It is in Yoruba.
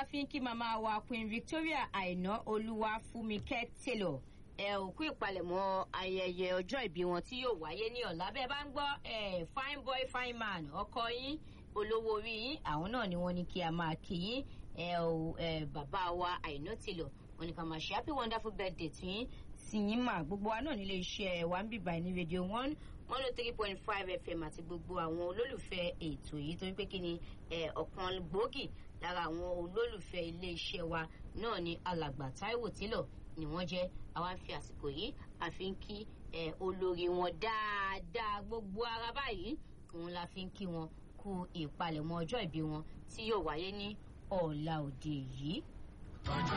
fi ń kí màmá wa queen victoria àìná olúwa fúnmikẹ́ taylor ẹ ò kú ìpalẹ̀mọ́ ayẹyẹ ọjọ́ ìbí wọn tí yóò wáyé ní ọ̀la bẹ́ẹ̀ bá ń gbọ́ ẹ fine boy fine man ọkọ yín olówó orí yín àwọn náà ni wọ́n ní kí a máa kí yín ẹ ò ẹ bàbá wa àìná taylor wọ́n ní ká máa ṣe happy wonderful birthday tí yín sí yín mà gbogbo wa náà nílé iṣẹ́ wa ń bíbá ní rédíò one one oh three point five fm àti gbogbo àwọn olólùfẹ́ ètò yìí torí pé kí ni ọ̀kan gbòógì lára àwọn olólùfẹ́ iléeṣẹ́ wa náà ni alàgbà taiwo tílọ̀ ni wọ́n jẹ́ àwa fi àsìkò yìí àfi ń kí olórí wọn dáadáa gbogbo ara báyìí òun la fi ń kí wọn kú ìpalẹ̀mọ́ ọjọ́ ìbí wọn tí yóò wáyé ní ọ̀la òde yìí.